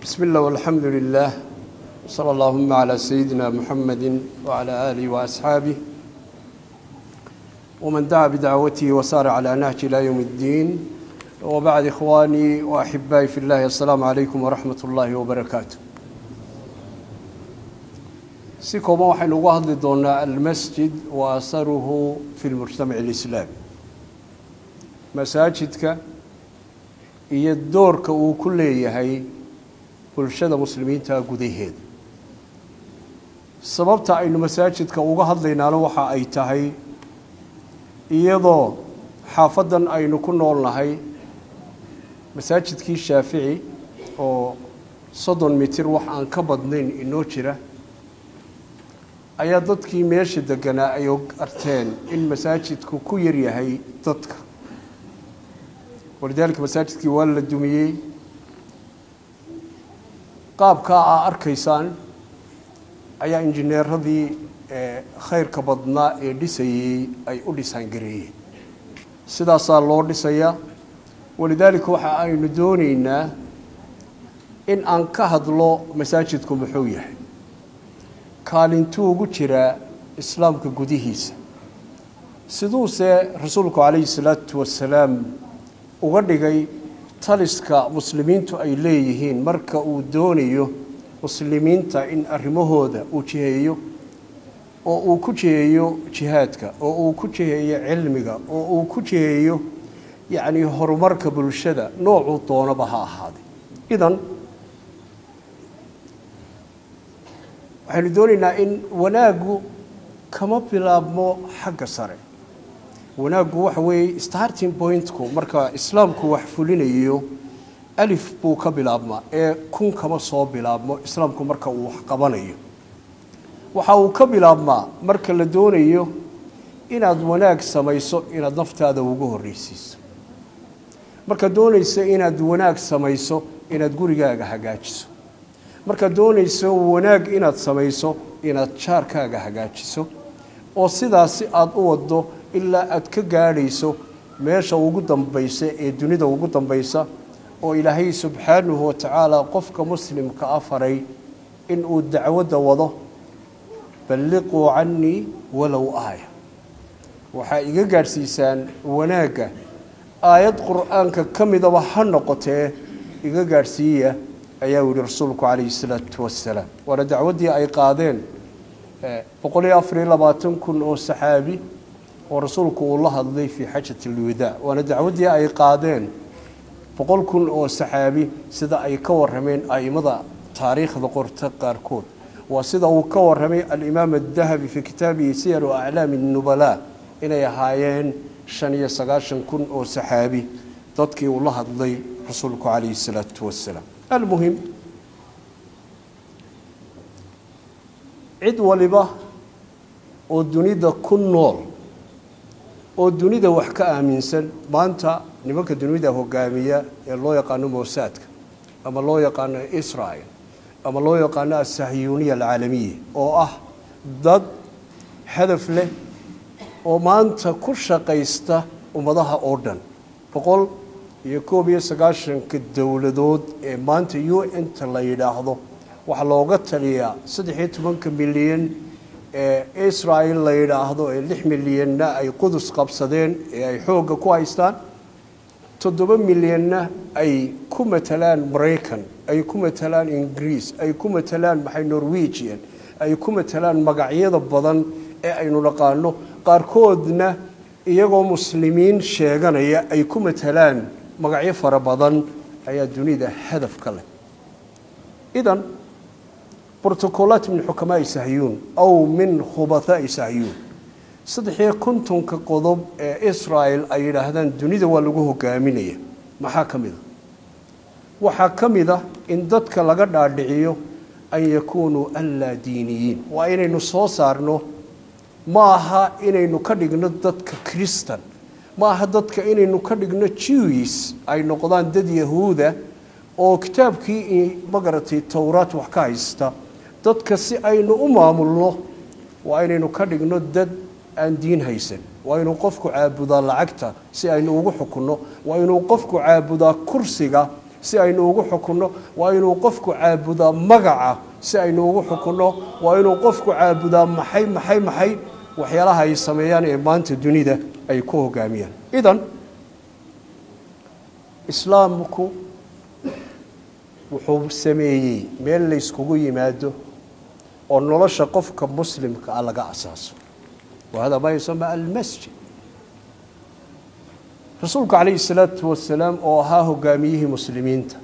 بسم الله والحمد لله صلى اللهم على سيدنا محمد وعلى آله وأصحابه ومن دعا بدعوته وسار على نهج إلى يوم الدين وبعد إخواني وأحبائي في الله السلام عليكم ورحمة الله وبركاته si kooban waxaynu uga hadli doonaa almasjid wa asaruhu fi lmujtamac alislaami masaajidka iyo doorka uu ku leeyahay bulshada muslimiinta gudaheeda sababta aynu masaajidka uga hadlaynaana waxa ay tahay iyadoo xaafaddan aynu ku nool nahay masaajidkii shaafici oo soddon mitir wax aan ka badnayn inoo jira ayaa dadkii meesha deganaa ay arteen in masaajidku ku yar yahay dadka walidaalika masaajidkii waa la dumiyey qaabkaa aa arkaysaan ayaa injineeradii khayrka badnaa ee dhisayey ay u dhisaangareeyeen sidaasaa loo dhisayaa walidaalika waxa aynu doonaynaa in aan ka hadlo masaajidku muxuu yahay kaalintuu ugu jiraa islaamka gudihiisa siduuse rasuulku calayhi salaatu wasalaam uga dhigay taliska muslimiintu ay leeyihiin marka uu doonayo muslimiinta in arrimahooda uu jiheeyo oo uu ku jiheeyo jihaadka oo uu ku jiheeyo cilmiga oo uu ku jiheeyo yacni horumarka bulshada noocuu doonaba ha ahaaday idan waxaynu doonaynaa in wanaaggu kama bilaabmo xagga sare wanaaggu waxa weeye starting pointku marka islaamku wax fulinayo alif buu ka bilaabmaa ee kun kama soo bilaabmo islaamku marka uu wax qabanayo waxa uu ka bilaabmaa marka la doonayo inaad wanaag samayso inaad naftaada ugu horreysiiso markaad doonayso inaad wanaag samayso inaad gurigaaga hagaajiso markaad doonayso wanaag inaad samayso inaad jaarkaaga hagaajiso oo sidaasi aada u waddo ilaa aad ka gaadhayso meesha ugu dambaysa ee dunida ugu dambaysa oo ilaahay subxaanahu watacaala qofka muslimka a faray inuu dacwadda wado balliquu cannii walow aaya waxaa iga gaadhsiisaan wanaagga aayad qur-aanka ka midaba ha noqotee iga gaadhsiiya ayaa u yihi rasuulku calayhi salaatu wasalaam waana dacwaddii ay qaadeen boqol iyo afar iyo labaatan kun oo saxaabi oo rasuulku uu la hadlay fii xajat alwadaac waana dacwaddii ay qaadeen boqol kun oo saxaabi sida ay ka warrameen a'immada taariikhda qorta qaarkood waa sida uu ka warramay alimaam adahabi fii kitaabihi siyaru aclaami nubalaa inay ahaayeen shan iyo sagaashan kun oo saxaabi dadkii uu la hadlay rasuulku calayhi salaatu wasalaam almuhim cid waliba oo dunida ku nool oo dunida wax ka aaminsan maanta nimanka dunida hogaamiya ee loo yaqaano moosaadka ama loo yaqaano israel ama loo yaqaano asahyuuniya alcaalamiya oo ah dad hadaf leh oo maanta ku shaqaysta ummadaha oo dhan boqol iyo koob iyo sagaashanka dowladood ee maanta u n ta la yidhaahdo waxaa looga taliyaa saddex iyo tobanka milyan ee israel la yidhaahdo ee lix milyanna ay qudus qabsadeen ee ay xoogga ku haystaan toddoba milyanna ay ku matalaan maraykan ay ku matalaan ingiriis ay ku matalaan maxay norwegian ay ku matalaan magacyada badan ee aynu naqaano qaarkoodna iyagoo muslimiin sheeganaya ay ku matalaan magacyo fara badan ayaa dunida hadaf ka leh idan brotocolaat min xukamaai sahyuun aw min khubathaai sahyuun saddex iyo kontonka qodob ee israel ay yidhaahdaan dunida waa lagu hogaaminaya maxaa ka mid a waxaa ka mid a in dadka laga dhaadhiciyo an yakuunuu anlaa diiniyiin waa inaynu soo saarno ma aha inaynu ka dhigno dadka kristan ma aha dadka inaynu ka dhigno jews ay noqdaan dad yahuuda oo kitaabkii magaratay towraat wax ka haysta dadka si aynu u maamulno waa inaynu ka dhigno dad aan diin haysan waa inuu qofku caabudaa lacagta si aynu ugu xukunno waa inuu qofku caabudaa kursiga si aynu ugu xukunno waa inuu qofku caabudaa magaca si aynu ugu xukunno waa inuu qofku caabudaa maxay maxay maxay waxyaalaha ay sameeyaan ee maanta dunida ay ku hogaamiyaan idan islaamku wuxuu sameeyey meel layskugu yimaado oo nolosha qofka muslimka ah laga asaaso wahada maa yusama almasjid rasuulku calayhi salaatu wasalaam oo ahaa hogaamiyihii muslimiinta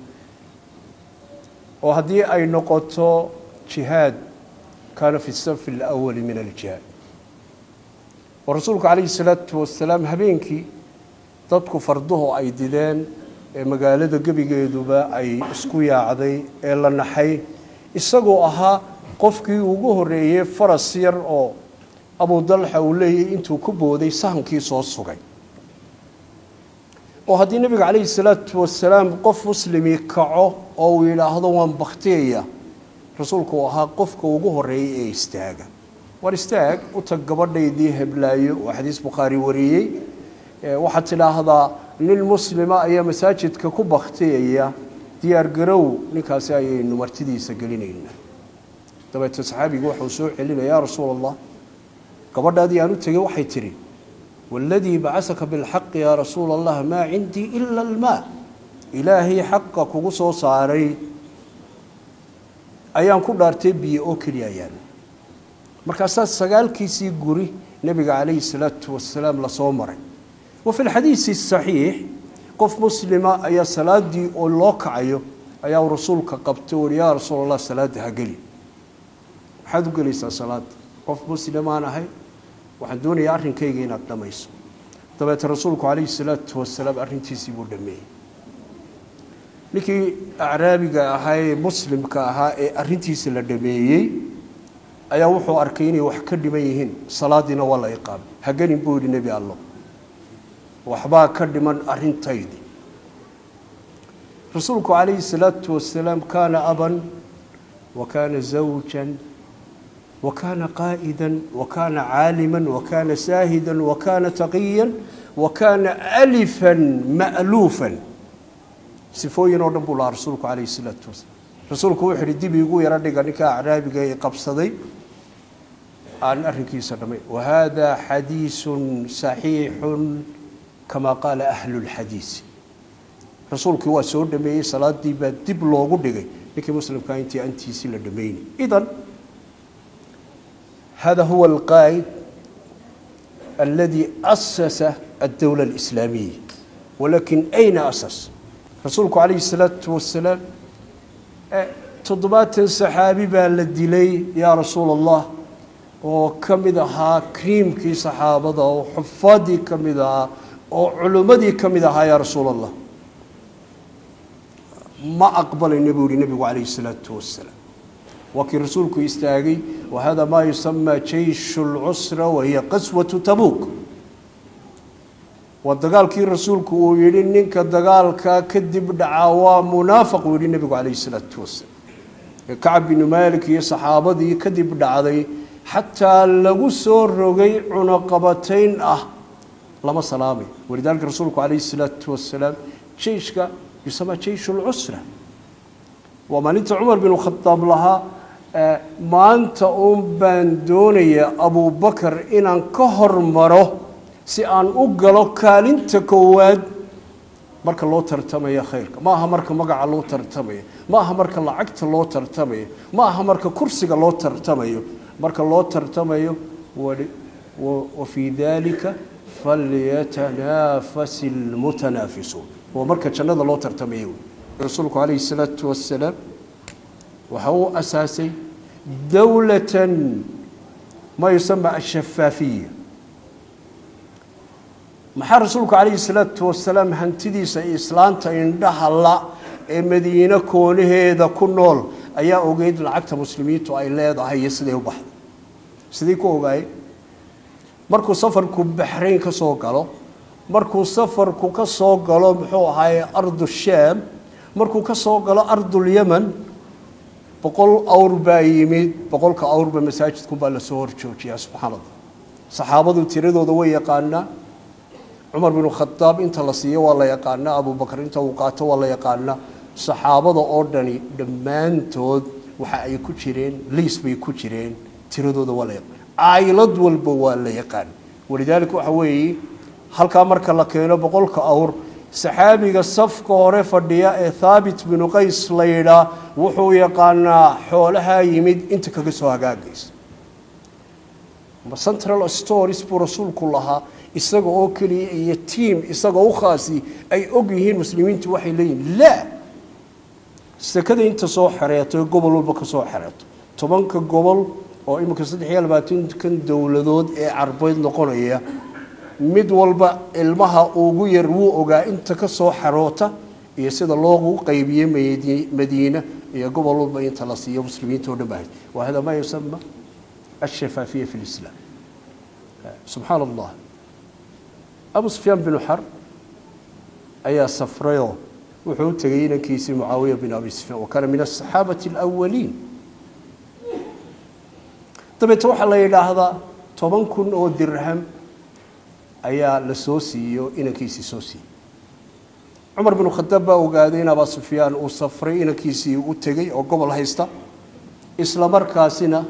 oo haddii ay noqoto jihaad kaana fi safi alawali min aljihaad oo rasuulku calayhi salaatu wasalaam habeenkii dadku farduhu ay dideen ee magaalada gebigeeduba ay isku yaacday ee la naxay isagoo ahaa qofkii ugu horeeyey faras yar oo abudalxa uu leeyahy intuu ku booday sahankii soo sugay oo haddii nebiga calayhi salaatu wasalaam qof muslimi kaco oo uu yidhaahdo waan baktiyaya rasuulku uu ahaa qofka ugu horeeyay ee istaaga war istaag u tag gabadhaydii heblaayo oo xadiis bukhaari wariyey waxaad tidhaahdaa nin muslima ayaa masaajidka ku baktiyaya diyaar garow ninkaasi ayaynu martidiisa gelinaynaa dabeete saxaabigu waxau soo celinaya yaa rasuul allah gabadhaadii aan u tegey waxay tidhi waladii bacasaka bilxaqi yaa rasuula allah maa cindii ila almaa ilaahay xaqa kugu soo saaray ayaan ku dhaartay biyo oo keliya ayaan markaasaa sagaalkiisii guri nebiga calayhi salaatu wasalaam lasoo maray wa fi lxadiisi saxiix qof muslima ayaa salaadii oo loo kacayo ayaa rasuulka qabtay uri yaa rasuul allah salaada ha geli maxaad u gelaysaa salaada qof muslimaan ahay waxaan doonayaa arrinkayga inaad dhammayso dabeete rasuulku calayhi salaatu wasalaam arrintiisii buu dhameeyey ninkii acraabiga ahaa ee muslimka ahaa ee arrintiisa la dhameeyey ayaa wuxuu arkay inay wax ka dhiman yihiin salaadiina waa la iqaamay hagenin buu yidhi nebi allo waxbaa ka dhiman arrintaydii rasuulku calayhi salaatu wasalaam kaana aban wa kaana zawjan wa kaana qaa'ida wa kaana caaliman wa kaana saahidan wa kaana taqiyan wa kaana alifan ma'luufan sifooyin oo dhan buu lahaa rasuulku calayhi salaatu wasalaam rasuulku wuxuu yihi dib iigu yaro dhiga ninka acraabiga ee qabsaday aan arrinkiisa dhamay wahada xadiisun saxiixun kama qaala ahlu lxadiisi rasuulkii waa soo dhameeyey salaadii baa dib loogu dhigay ninkii muslimkaa intii antiisii la dhameynay idan hada huwa alqaa'id aladi asasa addowla alislaamiya walakin ayna asas rasuulku calayhi salaatu wasalaam toddobaatan saxaabi baa la dilay yaa rasuul allah oo ka mid ahaa kriimkii saxaabada oo xufaadii ka mid ahaa oo culimmadii ka mid ahaa yaa rasuul allah ma aqbalayna buu yihi nebigu calayhi salaatu wasalaam waa kii rasuulku istaagay wahada maa yusamaa jayshu lcusra wahiya qaswatu tabuuk waa dagaalkii rasuulku uu yihi ninka dagaalka kadib dhacaa waa munaafiq uu yihi nebigu calayhi salaatu wasalaam kacab binu maalik iyo saxaabadii kadib dhacday xataa lagu soo rogay cunaqabatayn ah lama salaamay walidaalika rasuulku calayhi salaatu wasalaam jeyshka yusamaa jeyshu lcusra waa maalinta cumar binu khadaab lahaa maanta uun baan doonaya abubakar inaan ka hormaro si aan u galo kaalinta koowaad marka loo tartamaya khayrka ma aha marka magaca loo tartamayo ma aha marka lacagta loo tartamayo ma aha marka kursiga loo tartamayo marka loo tartamayo wa fii dalika falyatanaafasi lmutanaafisuun waa marka jannada loo tartamayo wey rasuulku calayhi salaatu wasalaam waxa uu asaasay dowlatan ma yusama ashafaafiya maxaa rasuulku calayhi salaatu wasalaam hantidiisa islaanta indhaha la ee madiine koonaheeda ku nool ayaa ogeyd lacagta muslimiintu ay leedahay iyo siday u baxday sidii ku ogaayey markuu safarku baxrayn ka soo galo markuu safarku ka soo galo muxuu ahaaye ardu shaam markuu ka soo galo ardulyaman boqol awr baa yimid boqolka awrba masaajidkunbaa lasoo horjoojiyaa subxaan allah saxaabadu tiradooda way yaqaanaa cumar binu khadaab inta la siiyo waa la yaqaanaa abubakar inta uu qaato waa la yaqaanaa saxaabada oo dhani dhammaantood waxa ay ku jireen liis bay ku jireen tiradooda waa la yaqaan caylad walba waa la yaqaan walidaalika waxa weeye halkaa marka la keeno boqolka awr saxaabiga safka hore fadhiya ee thaabit binu qays la yidhaa wuxuu yaqaanaa xoolahaa yimid inta kaga soo hagaagaysa central stories buu rasuulku lahaa isaga oo keliya iyo tiam isagoo u khaasi ay og yihiin muslimiintu waxay leeyihin laa sekada inta soo xereeto gobol walba ka soo xereeto tobanka gobol oo iminka saddex iyo labaatankan dowladood ee carbeed noqonaya mid walba ilmaha ugu yar wuu ogaa inta ka soo xaroota iyo sida loogu qaybiye madiina iyo gobol walba inta la siiyo muslimiinta oo dhan baa wa hada ma yusama الشفافية في الإسلام سبحان الله أبو سفيان بن حرب أيا سفريو وحو تغيين كيسي معاوية بن أبي سفيان وكان من الصحابة الأولين طبعا توحى الله إلى هذا طبعا كن أو درهم أيا لسوسي إنا كيسي سوسي عمر بن الخطاب وقادين أبا سفيان وصفري إنا كيسي وتغي وقبل هيستا إسلام مركاسنا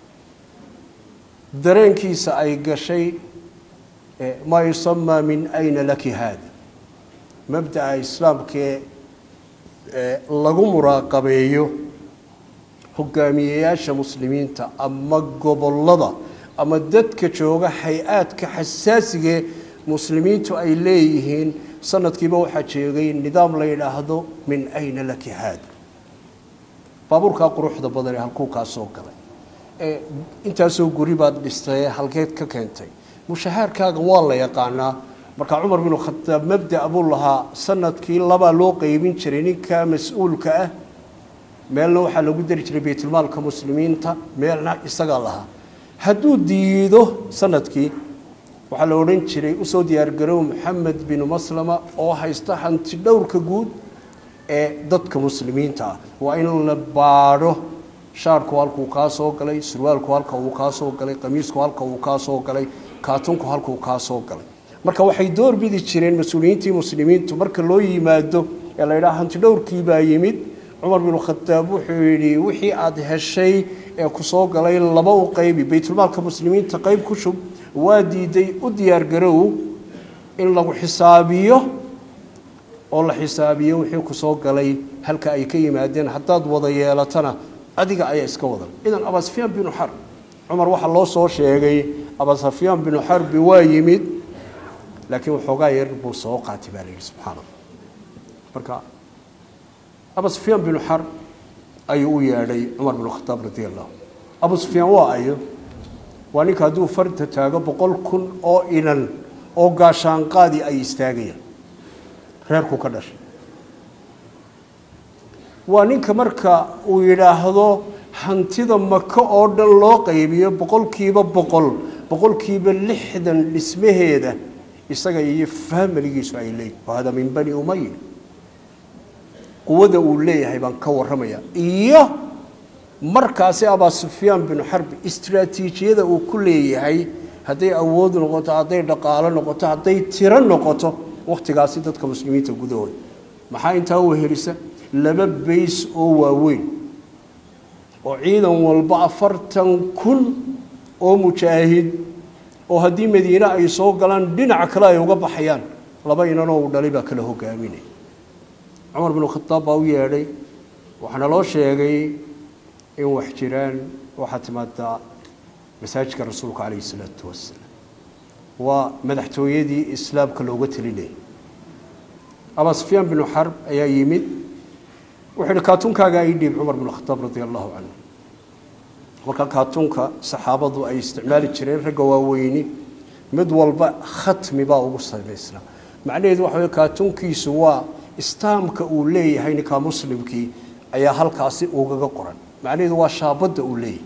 dareenkiisa ay gashay maa yusamaa min ayna laki haada mabda'a islaamkee lagu muraaqabeeyo hogaamiyeyaasha muslimiinta ama gobolada ama dadka jooga hay-aadka xasaasigee muslimiintu ay leeyihiin sanadkiiba waxaa jeegay nidaam la yidhaahdo min ayna laki haada baabuurkaa quruxda badan ee halkuu kaa soo galay intaasoo guri baad dhistay halkeed ka keentay mushahaarkaaga waa la yaqaanaa markaa cumar binu khataab mabda buu lahaa sanadkii labaa loo qeybin jiray ninka mas-uulka ah meelna waxaa lagu dari jiray baytulmaalka muslimiinta meelna isagaa lahaa hadduu diido sanadkii waxaa la odhan jiray usoo diyaargarow maxamed binu maslama oo haysta hanti dhowrka guud ee dadka muslimiinta ah waa in la baadho shaarku halkuu kaa soo galay surwaalku halka uu kaa soo galay qamiisku halka uu kaa soo galay kaatunku halkuu kaa soo galay marka waxay door bidi jireen mas-uuliyiintii muslimiintu marka loo yimaado ee la yidhaha hanti dhowrkii baa yimid cumar binu khataab wuxuu yidhi wixii aada heshay ee ku soo galay laba u qaybi baytulmaalka muslimiinta qayb ku shub waa diiday u diyaargarow in lagu xisaabiyo oo la xisaabiyo wixii ku soo galay halka ay ka yimaadeen haddaad wada yeelatana adiga ayaa iska wadan idan abasufyaan binu xarb cumar waxaa loo soo sheegay abasufyaan binu xarbi waa yimid laakiin waxoogaa yar buu soo qaatay baa la yidhi subxaana allah marka abu sufyaan binu xarb ayuu u yeedhay cumar binu khataab radi allahu abu sufyaan waa ayo waa ninka hadduu farta taago boqol kun oo inan oo gaashaanqaadii ay istaagayaan reerku ka dhashay waa ninka marka uu yidhaahdo hantida maka oo dhan loo qaybiyo boqolkiiba boqol boqolkiiba lixdan dhismaheeda isaga iyo faamiligiisu ay leeyihin wahada min bani umaya quwada uu leeyahay baan ka warramaya iyo markaasi abaa sufyaan binu xarbi istraatiijiyada uu ku leeyahay hadday awood noqoto hadday dhaqaalo noqoto hadday tiro noqoto wakhtigaasi dadka muslimiinta gudahooda maxaa intaa u helisa laba bays oo waaweyn oo ciidan walba afartan kun oo mujaahid oo haddii madiine ay soo galaan dhinaca kale ay uga baxayaan laba inanoo uu dhalay baa kala hogaaminaya cumar binu khataab baa u yeedhay waxaana loo sheegay in wax jiraan waxaa timaadaa masaajidka rasuulka calayhi isalaatu wasalaam waa madaxtooyadii islaamka looga telinayay abaa sufyaan binu xarb ayaa yimid wuxuu yihi kaatunkaaga ii dhiib cumar binu khataab radia allahu canhu marka kaatuunka saxaabadu ay isticmaali jireen ragga waaweyni mid walba khatmi baa ugu samaysnaa macnaheedu waxa wey kaatuunkiisu waa istaamka uu leeyahay ninkaa muslimkii ayaa halkaasi ugaga qoran macnaheedu waa shaabadda uu leeyahay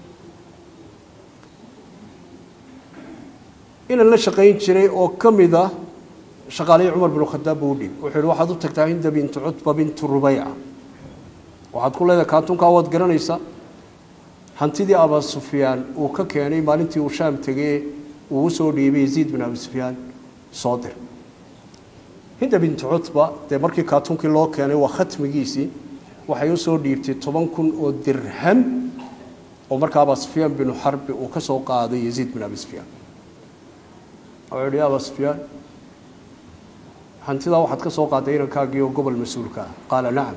inan la shaqayn jiray oo ka mid a shaqaalihii cumar binu khadaab buu u dhiib wuxuu yihi waxaad u tagtaa hinda bintu cutba bintu rubayca waxaad ku leedahay kaatuunkaa waad garanaysaa hantidii abaa sufyaan uu ka keenay maalintii uu shaam tegee uu usoo dhiibay yaziid bin abi sufyaan soo dir hinda bintu cutba dee markii kaatunkii loo keenay waa khatmigiisii waxay usoo dhiibtay toban kun oo dirham oo markaa aba sufyaan binu xarbi uu ka soo qaaday yaziid bin abi sufyaan wuxuu yihi aba sufyaan hantidaa waxaad ka soo qaaday inankaagii oo gobol mas-uulka ah qaala nacam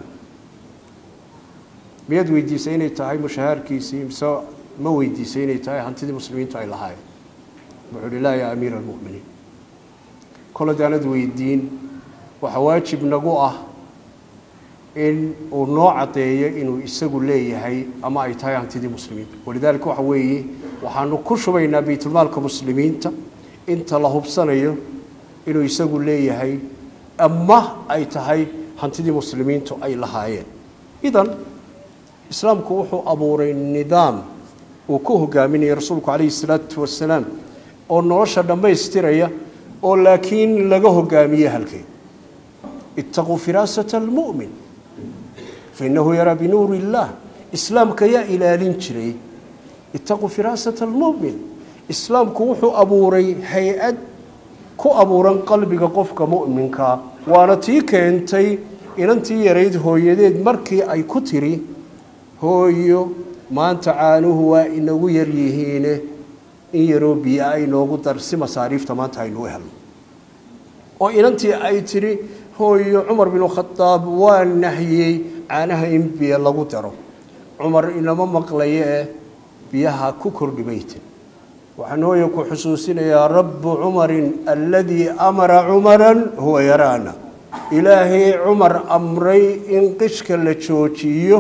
miyaad weydiisay inay tahay mushahaarkiisii mise ma weydiisay inay tahay hantidii muslimiintu ay lahaayeen wuxuu uhi laa yaa amiira almu'miniin kole daanad weydiin waxaa waajib nagu ah in uu noo caddeeyo inuu isagu leeyahay ama ay tahay hantidii muslimiinta walidaalika waxa weeye waxaanu ku shubaynaa baytulmaalka muslimiinta inta la hubsanayo inuu isagu leeyahay ama ay tahay hantidii muslimiintu ay lahaayeen idan islaamku wuxuu abuuray nidaam uu ku hogaaminaya rasuulku calayhi salaatu wasalaam oo nolosha dhammaystiraya oo laakiin laga hogaamiye halkee itaquu firaasata almu'min fainahu yaraa binuuri illaah islaamka yaa ilaalin jiray itaquu firaasata almu'min islaamku wuxuu abuuray hay-ad ku abuuran qalbiga qofka mu'minkaa waana tii keentay inantii yarayd hooyadeed markii ay ku tiri hooyo maanta caanuhu waa inagu yar yihiine in yaroo biyo ay noogu dar si masaariifta maanta aynuu helno oo inantii ay tidhi hooyo cumar binu khadaab waa nahyey caanaha in biyo lagu daro cumar inama maqlayo eh biyaha ku kordhi bayte waxaan hooya ku xusuusinayaa rabbu cumarin aladii amara cumaran huwa yaraana ilaahay cumar amray in qishka la joojiyo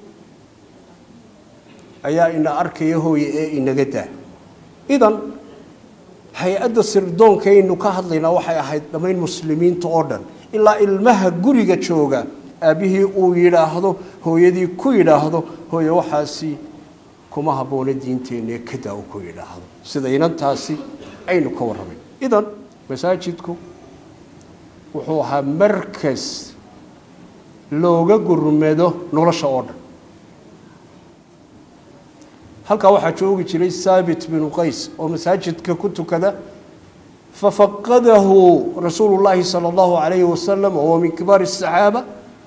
ayaa ina arkaya hooye ee inaga daa idan hay-adda sirdoonkaynu ka hadlaynaa waxay ahayd dhammayn muslimiinta oo dhan ilaa ilmaha guriga jooga aabbihii uu yidhaahdo hooyadii ku yidhaahdo hooye waxaasi kuma habboona diinteennae kadaa uu ku yidhaahdo sida inantaasi aynu ka warramay idan masaajidku wuxuu ahaa markas looga gurmado nolosha oo dhan halkaa waxaa joogi jiray saabit binu qays oo masaajidka ku tukada fafaqadahu rasuulu llaahi sala allahu calayhi wasalam oo min kibaari asaxaaba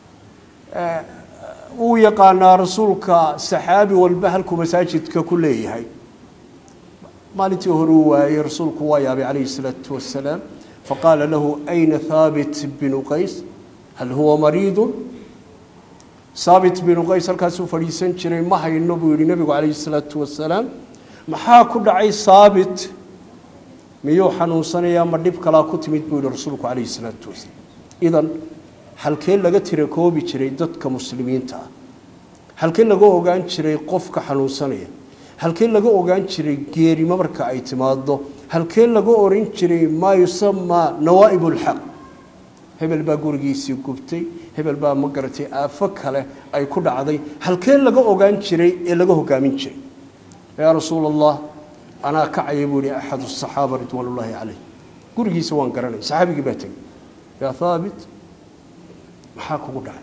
uu yaqaanaa rasuulka saxaabi walba halkuu masaajidka ku leeyahay maalintii hore uu waayey rasuulku waa yaabay calayhi salaatu wasalaam faqaala lahu ayna haabit binu qays hal huwa mariidun saabit binu qays halkaasuu fadhiisan jiray ma hayno buu yihi nebigu calayhi salaatu wasalaam maxaa ku dhacay saabit miyuu xanuunsanayaa ma dhib kalaa ku timid buu yihi rasuulku calayhi salaatu wasalaam idan halkee laga tira koobi jiray dadka muslimiinta ah halkee laga ogaan jiray qofka xanuunsanaya halkee laga ogaan jiray geerimo marka ay timaado halkee laga oran jiray maa yusamaa nawaa'ib ulxaq hebel baa gurigiisii gubtay hebel baa ma garatay aafo kale ay ku dhacday halkee laga ogaan jiray ee laga hogaamin jiray yaa rasuul allah anaa kacaya buu yihi axad asaxaaba ridwaan ullaahi caleyh gurigiisa waan garanay saxaabigii baa tegey yaa haabit maxaa kugu dhacay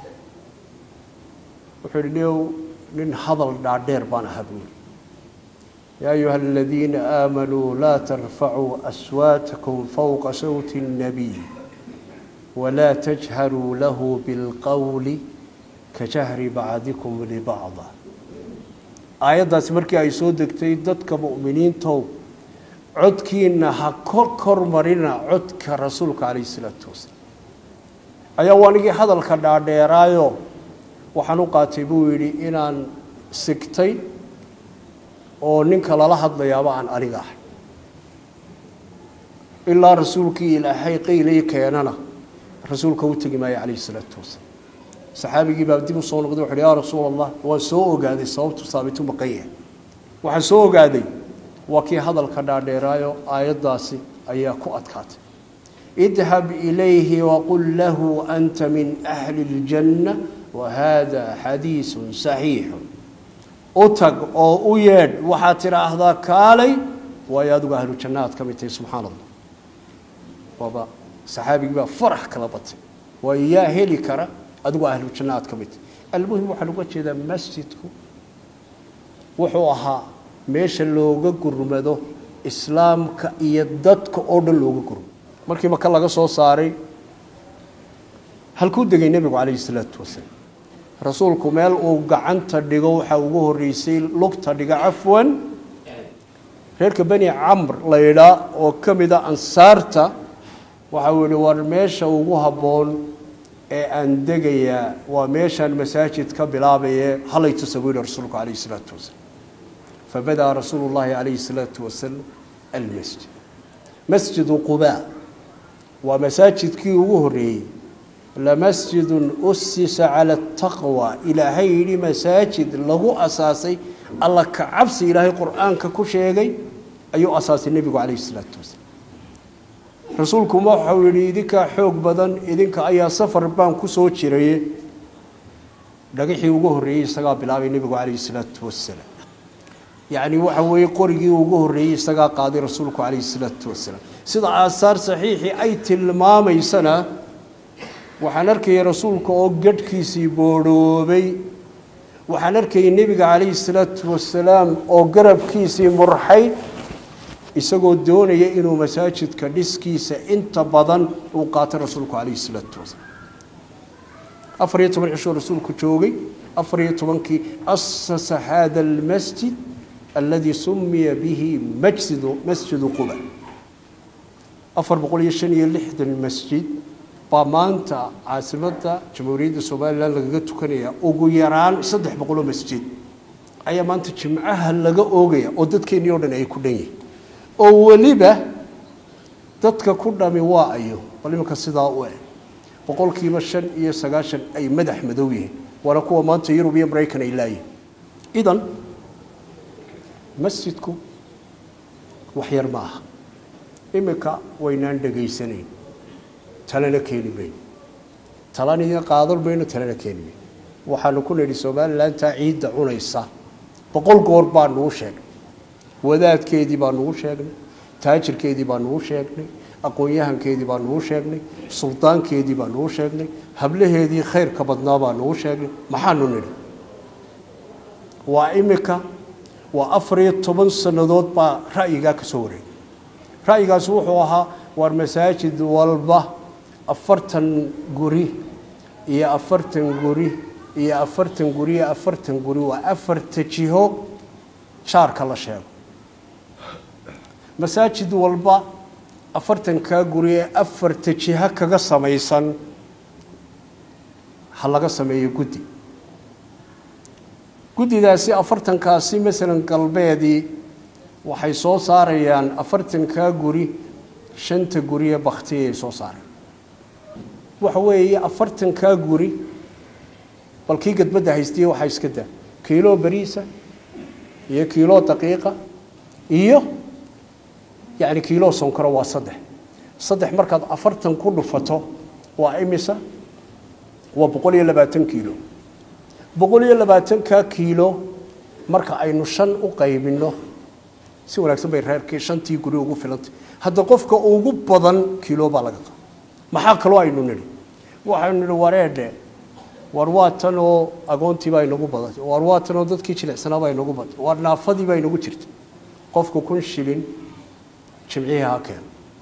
wuxuu yihi niow nin hadal dhaadheer baan ahaa buu yihi yaa ayuha aladiina aamanuu laa tarfacuu aswaatakum fowqa sawti الnabiy walaa tajharuu lahu bilqowli kajahri bacdikum libacda aayaddaasi markii ay soo degtay dadka mu'miniintow codkiina ha kor kor marina codka rasuulka calayhi isalaatu wasalaam ayaa wanigii hadalka dhaadheeraayo waxaan u qaatay buu yidhi inaan sigtay oo ninka lala hadlayaaba aan aniga ahay ilaa rasuulkii ilaahay qaylay keenana rasuulka u tegi maayo calayhi isalaatu wasalaam saxaabigii baa dib u soo noqday wuxu uhi yaa rasuul allah waan soo ogaaday sababtu saabitu maqan yahay waxaan soo ogaaday waa kii hadalka dhaadheeraayo aayaddaasi ayaa ku adkaatay idhab ilayhi waqul lahu anta min ahli اljanna wahada xadiisu saxiixu u tag oo u yeedh waxaad tidhaahdaa kaalay waayo adigu ahlu janna aad ka mid tahay subxaan allah waaba saxaabigii baa farax kala batay waayo yaa heli kara adigu ahlu janna aad ka mid tahay almuhim waxaan uga jeedaa masjidku wuxuu ahaa meesha looga gurmado islaamka iyo dadka oo dhan looga gurmado markii maka laga soo saaray halkuu degay nebigu calayhi salaatu wasalaam rasuulku meel uu gacanta dhigo waxaa ugu horreysay lugta dhiga cafwan reerka beni camr la yidhaa oo ka mida ansaarta waxa uu yihi war meesha ugu habboon ee aan degayaa waa meeshaan masaajid ka bilaabaye halay tusa buu yihi rasuulku calayhi salaatu wasalaam fabadaa rasuulu llahi calayhi salaatu wasalam almasjid masjidu qubaa waa masaajidkii ugu horreeyey lamasjidun usisa cala ataqwa ilaahay yidhi masaajid lagu asaasay alla ka cabsi ilaahay qur-aanka ku sheegay ayuu asaasay nebigu calayhi salaatu wasalaam rasuulkuma waxau yidhi idinkaa xoog badan idinka ayaa safar baan ku soo jiraye dhagaxii ugu horreeyey isagaa bilaabay nebigu calayhi salaatu wasalaam yacni waxa weeye qorigii ugu horreeyey isagaa qaaday rasuulku calayhi salaatu wasalaam sida aasaar saxiixii ay tilmaamaysana waxaan arkayay rasuulka oo gadhkiisii boodhoobay waxaan arkayay nebiga calayhi salaatu wasalaam oo garabkiisii murxay isagoo doonaya inuu masaajidka dhiskiisa inta badan uu qaato rasuulku calayhi salaatu wasalaam afar iyo toban cishoo rasuulku joogay afar iyo tobankii asasa hada almasjid alladii sumiya bihi majsidu masjidu quba afar boqol iyo shan iyo lixdan masjid baa maanta caasimadda jamhuuriyadda somalilan lagaga tukanaya ugu yaraan saddex boqoloo masjid ayaa maanta jimcaha laga oogaya oo dadkeennii o dhan ay ku dhan yihin oo weliba dadka ku dhami waa ayo bal iminka sidaa u eg boqolkiiba shan iyo sagaashan ay madax madow yihiin waana kuwa maanta yurub iyo maraykan ay laayihin idan masjidku wax yar ma aha iminka waynaan dhegaysanayn talena keeni mayno talana qaadan mayno talena keeni mayno waxaanu ku nidhi somalilantaa ciidda cunaysa boqol goor baa nugu sheegnay wadaadkeedii baa nugu sheegnay taajirkeedii baa nugu sheegnay aqoon-yahankeedii baa nugu sheegnay suldaankeedii baa nugu sheegnay hablaheedii khayrka badnaa baa nugu sheegnay maxaanu nidhi waa imika waa afar iyo toban sannadood baa ra'yigaa ka soo wareegay ra'yigaasi wuxuu ahaa waar masaajid walba afartan guri iyo afartan guri iyo afartan guri iyo afartan guri waa afarta jiho jaarka la sheego masaajid walba afartankaa guri ee afarta jiho kaga samaysan ha laga sameeyo guddi guddidaasi afartankaasi masalan galbeedii waxay soo saarayaan afartankaa guri shanta guri ee baktiyay soo saareen waxa weeye afartankaa guri bal kii gadbadda haystiye waxaa iska daa kiilo beriisa iyo kiilo daqiiqa iyo yacni kiilo sonkoro waa saddex saddex markaad afartan ku dhufato waa imisa waa boqol iyo labaatan kiilo boqol iyo labaatankaa kiilo marka aynu shan u qaybinno si wanaagsan bay reerkii shantii guri ugu filantay hadda qofka ugu badan kiilo baa laga qaba maxaa kaloo aynu nidhi waxaynu nidhi wareedhe war waa tan oo agoontii baa inagu badatay war waa tan oo dadkii jilicsanaa baa inagu badatay war naafadii baa inagu jirtay qofku kun shilin jimcihii ha keeno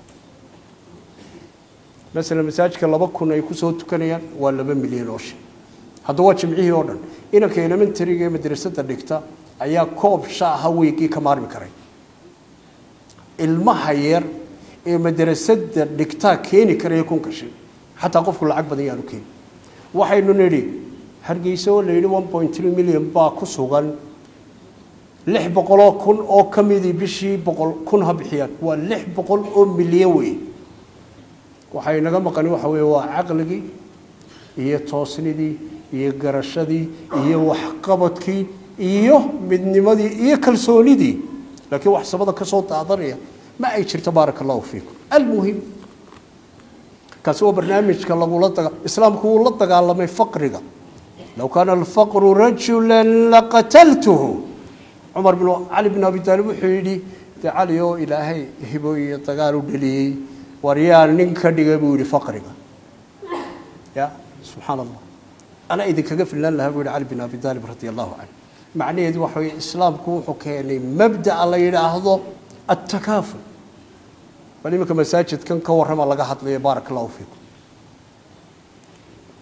masalan masaajidka laba kun ay kusoo tukanayaan waa laba milyan oo shil hadda waa jimcihii oo dhan inanka elementariga ee madrasadda dhigta ayaa koob shaaha weygii ka maarmi karay ilmaha yar ee madrasadda dhigtaa keeni karaya kunka shil xataa qofku lacag badan yaanu keeni waxaynu nidhi hargeysa oo la yidhi one point three million baa ku sugan lix boqoloo kun oo ka midii bishii boqol kun ha bixiyaan waa lix boqol oo milyan wey waxay naga maqani waxa weeye waa caqligii iyo toosnidii iyo garashadii iyo waxqabadkii iyo midnimadii iyo kalsoonidii laakiin wax sabada ka soo daadanaya ma ay jirto baaraka allahu fiikum almuhim kaasi waa barnaamijka lagula daga islaamku wuu la dagaalamay faqriga low kaana alfaqru rajulan laqataltuhu cumar bin cali bin abi taalib wuxuu yidhi dee cali oo ilaahay hibo iyo dagaal u dhaliyey war yaa nin ka dhiga buu yidhi faqriga ya subxaan allah anaa idinkaga filnaan lahaa buu yihi cali bin abi taalib radi allahu canhu macnaheedu waxa weye islaamku wuxuu keenay mabda'a la yidhaahdo attakaaful bal iminka masaajidkan ka warrama laga hadlayo baaraka allahu fiikum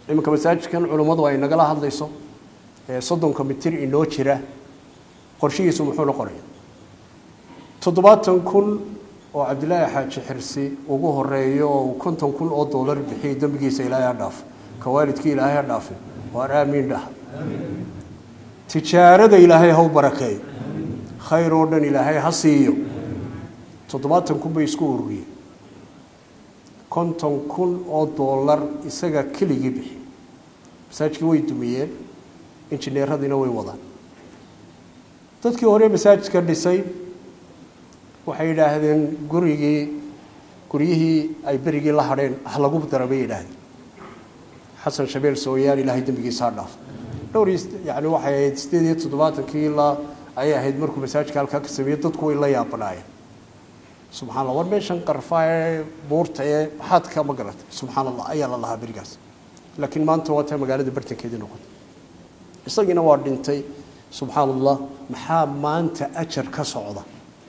iminka masaajidkan culummadu ay nagala hadlayso ee soddonka mitir inoo jira qorshihiisu muxuu noqonaya toddobaatan kun oo cabdilaahi xaaji xirsi ugu horeeyo oo uu konton kun oo doolar bixiyay dembigiisa ilaahay ha dhaafo ka waalidkii ilaahay ha dhaafe waar aamiin dhah tijaarada ilaahay ha u barakeeyo khayr oo dhan ilaahay ha siiyo toddobaatan kun bay isku ururiyeen konton kun oo doolar isaga keligii bixiyey masaajidkii way dumiyeen injineeradiina way wadaan dadkii hore masaajidka dhisay waxay yidhaahdeen gurigii guryihii ay berigii la hadheen ha lagu dara bay yidhaahdeen xasan shabeel sooyaan ilaahay dembigiisa ha dhaaf dhowr yani waxay ahayd sideed iyo toddobaatankii ilaa ayay ahayd markuu masaajidka halkaa ka sameeyey dadku way la yaabanaayeen subxaa allah war meeshan qarfa ee buurta ee maxaad ka ma garatay subxaan allah ayaa la lahaa berigaas laakiin maanta waa taa magaalada bartankeedii noqotay isagiina waa dhintay subxaan allah maxaa maanta ajar ka socda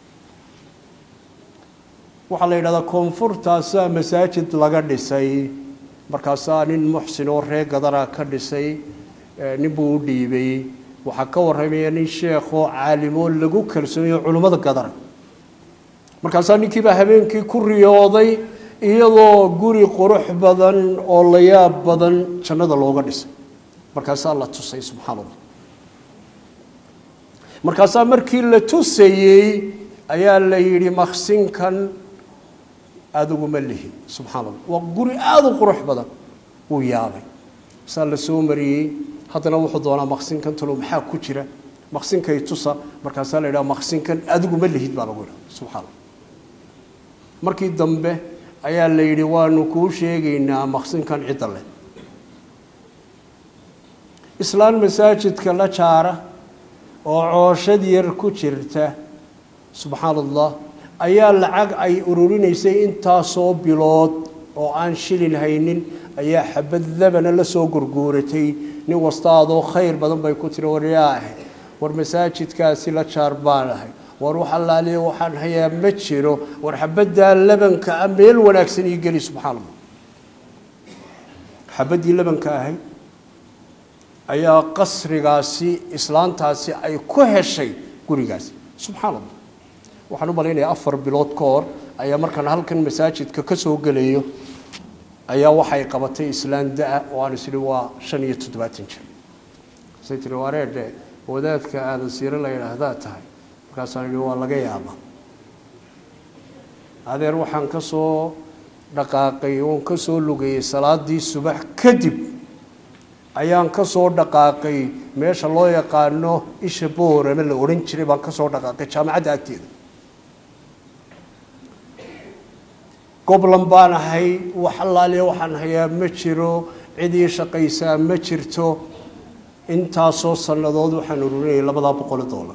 waxaa la yidhahdaa koonfurtaasaa masaajid laga dhisay markaasaa nin muxsin oo ree gadara ka dhisay nin buu u dhiibay waxaa ka warramaya nin sheekhoo caalimoo lagu kalsoonayo culimmada gadara markaasaa ninkiibaa habeenkii ku riyooday iyadoo guri qurux badan oo la yaab badan jannada looga dhisay markaasaa la tusay subxaana allah markaasaa markii la tusayey ayaa la yidhi maksinkan adiguma lihi subxaana allah waa guri aada u qurux badan wuu yaabay saa la soo mariyey haddana wuxuu doonaa maksinkan talo maxaa ku jira maksinkay tusa markaasaa la yidhaha maksinkan adiguma lihid baa lagu yidhaha subxaana allah markii dambe ayaa la yidhi waanu kuu sheegaynaa maksinkan cidda leh islaan masaajidka la jaara oo cooshad yar ku jirta subxaana allah ayaa lacag ay ururinaysay intaasoo bilood oo aan shilin haynin ayaa xabad labana la soo gurguuratay nin wastaadoo khayr badan bay ku tiri waryaa ahay war masaajidkaasi la jaar baan ahay war wax allaaliya waxaan hayaa ma jiro war xabaddaa labanka ah meel wanaagsan ii geli subxaan allah xabaddii labanka ahayd ayaa qasrigaasi islaantaasi ay ku heshay gurigaasi subxaan allah waxaan u malaynayaa afar bilood ka hor ayaa markaan halkan masaajidka ka soo gelayo ayaa waxay qabatay islaan da-a oo aan isli waa shan iyo toddobaatan jir say tiri wareedhe wadaadka aadan siiro la yidhaahdaa tahay markaasaan idhi waa laga yaabaa adeer waxaan ka soo dhaqaaqay oon ka soo lugayey salaadii subax kadib ayaan ka soo dhaqaaqay meesha loo yaqaano isha boorame la odhan jiray baan ka soo dhaqaaqay jaamacadda agteeda goblan baan ahay wax allaaliya waxaan hayaa ma jiro cid ii shaqaysaa ma jirto intaasoo sannadood waxaan ururinayay labadaa boqol dollar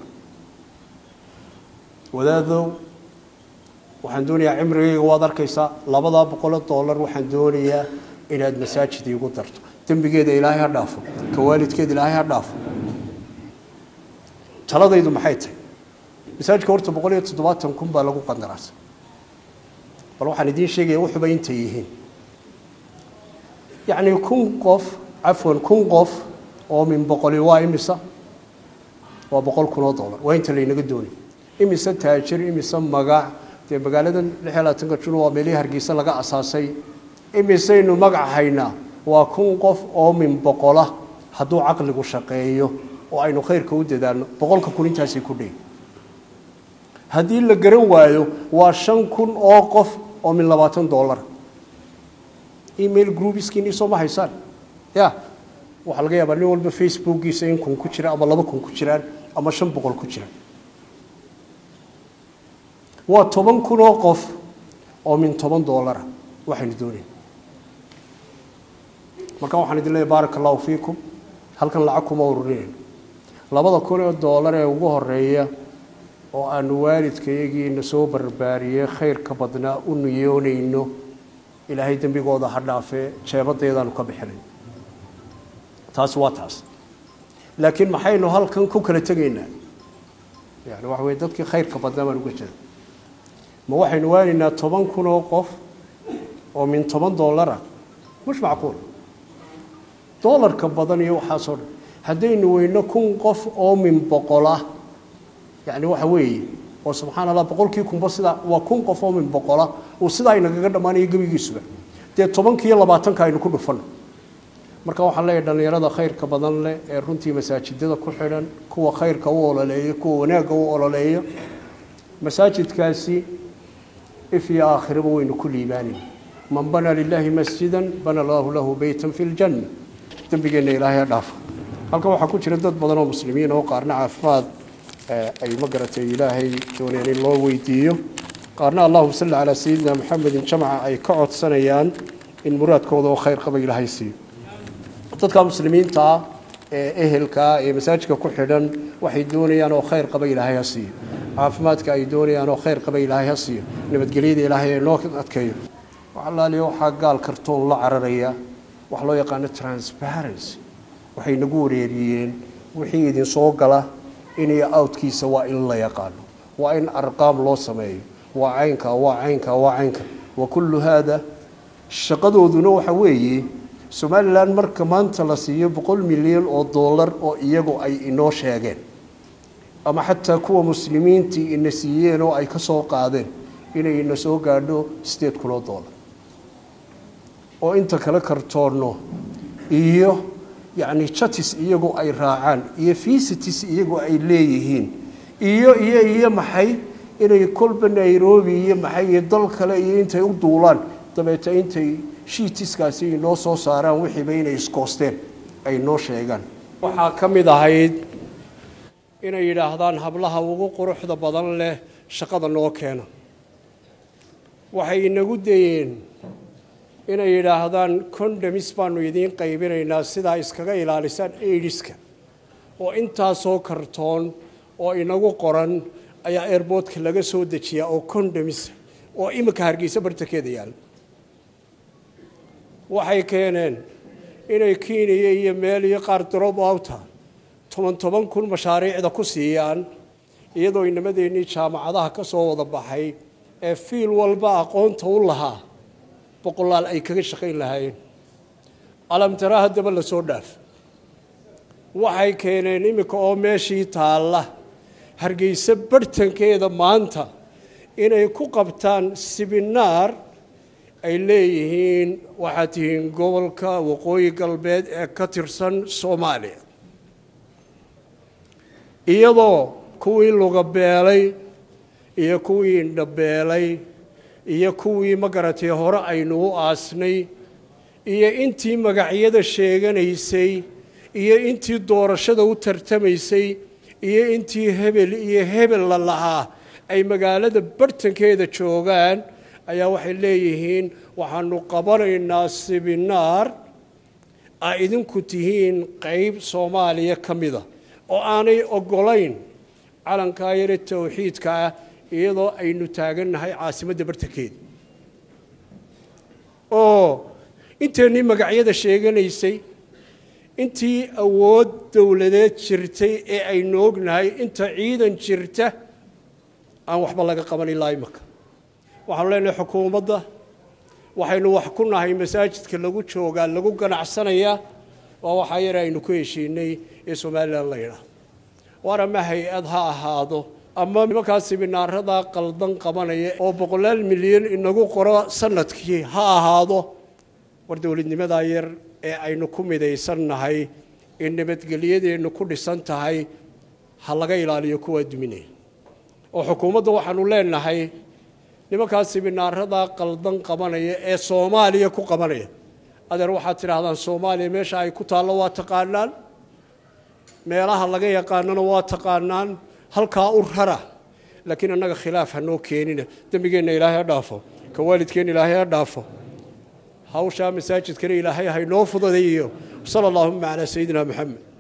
wadaadow waxaan doonayaa cimrigayga waad arkaysaa labadaa boqolo dollar waxaan doonayaa inaad masaajid iigu darto dembigeeda ilaahay ha dhaafo ka waalidkeeda ilaahay ha dhaafo taladaydu maxay tahay masaajidka horta boqol iyo toddobaatan kun baa lagu qandaraasay bal waxaan idiin sheegaya wuxuba intay yihiin yacni kun qof cafwan kun qof oo min boqoli waa imisa waa boqol kun oo dollar waa inta laynaga doonay imise taajir imise magac dee magaaladan lix iyo labaatanka jun waa meelihii hargeysa laga asaasay imisaynu magac haynaa waa kun qof oo min boqola hadduu caqligu shaqeeyo oo aynu khayrka u dadaalno boqolka kun intaasay ku dheey haddii la garan waayo waa shan kun oo qof oo min labaatan dollar email groupiskiini soo ma haysaan ya waxaa laga yaabaa nin walba facebookiisa in kun ku jira ama laba kun ku jiraan ama shan boqol ku jiraan waa toban kun oo qof oo min toban dollara waxaynu doonayn marka waxaan idin leeyahy baaraka allahu fiikum halkan lacag kuma ururinayno labada kun oo dollar ee ugu horeeya oo aanu waalidkayagiina soo barbaariyey khayrka badnaa u niyoonayno ilaahay dembigooda ha dhaafee jeebadaydaanu ka bixinay taasi waa taas laakiin maxaynu halkan ku kala tegaynaa yani waxa weye dadkii khayrka badnaa baan uga jira ma waxaynu waanaynaa toban kun oo qof oo min toban dollara mush macquul doolarka badan iyo waxaasoo dhan haddaynu weyno kun qof oo min boqol ah yacni waxa weeye oo subxaana allah boqolkii kunba sidaa waa kun qof oo min boqola uu sidaa inagaga dhammaanayo gebigiisuba dee tobankiiyo labaatanka aynu ku dhufanno marka waxaan leeyahay dhallinyarada khayrka badan leh ee runtii masaajidada ku xidhan kuwa khayrka u ololeeya kuwa wanaagga u ololeeya masaajidkaasi if iyo aakhiraba waynu ku liibaanayna man bana lilaahi masjidan bana allahu lahu beytan fi ljanna dembigeenna ilaahay ha dhaafo halkan waxaa ku jira dad badan oo muslimiin oo qaarna caafimaad ay ma garatay ilaahay dooneen in loo weydiiyo qaarna allahuma salli calaa sayidina maxamedin jamca ay ka codsanayaan in muraadkooda oo khayr qaba ilaahay siiyo dadka muslimiinta ah ee ehelkaa ee masaajidka ku xidhan waxay doonayaan oo khayr qaba ilaahay ha siiyo caafimaadka ay doonayaan oo khayr qaba ilaahay ha siiyo nabadgelyada ilaahay ee noo adkeeyo waxalaaliya waxaa gaal kartoon la cararaya wax loo yaqaano transparency waxay nagu wareeriyeen wixii idin soo gala iniyo outkiisa waa in la yaqaano waa in arqaam loo sameeyo waa caynka waa caynka waa caynka wa kullu haada shaqadooduna waxa weeye somalilan marka maanta la siiyo boqol milyan oo dollar oo iyagu ay inoo sheegeen ama xataa kuwa muslimiintii ina siiyeen oo ay ka soo qaadeen inay ina soo gaadho sideed kun oo dollar oo inta kale kartoonno iyo yacni jatis iyagu ay raacaan iyo visitis iyagu ay leeyihiin iyo iyo iyo maxay inay kolba nairobi iyo maxay iyo dal kale iyo intay u duulaan dabeeta intay shiitiskaasi inoo soo saaraan wixiiba inay iskoosteen ay noo sheegaan waxaa ka mid ahayd inay yidhaahdaan hablaha ugu quruxda badan leh shaqada noo keena waxay inagu dayeen inay yidhaahdaan condomis baanu idiin qaybinaynaa sidaa iskaga ilaalisaan aidiska oo intaasoo kartoon oo inagu qoran ayaa airboodka laga soo dejiyaa oo condomis oo iminka hargeysa bartankeeda yaalla waxay keeneen inay keniya iyo meel iyo qaar drop outa toban toban kun mashaariicda ku siiyaan iyadoo inamadeenii jaamacadaha ka soo wada baxay ee fiil walba aqoonta u lahaa boqolaal ay kaga shaqayn lahaayeen alamtara haddaba la soo dhaaf waxay keeneen iminka oo meeshii taalla hargeysa barhtankeeda maanta inay ku qabtaan sibinaar ay leeyihiin waxaad tihiin gobolka waqooyi galbeed ee ka tirsan soomaaliya iyadoo kuwii lugabeelay iyo kuwii indhabeelay iyo kuwii ma garatay hore aynu u aasnay iyo intii magacyada sheeganaysay iyo intii doorashada u tartamaysay iyo intii hebel iyo hebel la lahaa ay magaalada bartankeeda joogaan ayaa waxay leeyihiin waxaanu qabanaynaa sibinaar a idinku tihiin qeyb soomaaliya ka mida oo aanay oggolayn calankaa yare towxiidka ah iyadoo aynu taagannahay caasimadda bartankeeda oo inteennii magacyada sheeganaysay intii awood dowladeed jirtay ee aynu ognahay inta ciidan jirta aan waxba laga qaban ilaa imaka waxaanu leenahay xukuumadda waxaynu wax ku nahay masaajidka lagu joogaa lagu ganacsanayaa waa waxaa yar aynu ku heshiinay ee somalilan la yidhaah waar ama hay-ad ha ahaado ama nimankaa sibinaaradaa qaldan qabanaya oo boqolaal milyan inagu qoro sanadkii ha ahaado war dowladnimadaa yar ee aynu ku midaysannahay ee nabadgelyadeennu ku dhisan tahay ha laga ilaaliyo kuwaa duminaya oo xukuumadda waxaanu leenahay nimankaa sibinaaradaa qaldan qabanaya ee soomaaliya ku qabanaya adeer waxaad tidhaahdaan soomaaliya meesha ay ku taallo waa taqaanaan meelaha laga yaqaanana waa taqaanaan halkaa u rara laakiin annaga khilaaf ha noo keenina dembigeenna ilaahay ha dhaafo ka waalidkeenna ilaahay ha dhaafo hawshaa masaajidkana ilaahay haynoo fududeeyo sala allahuma calaa sayidina moxamed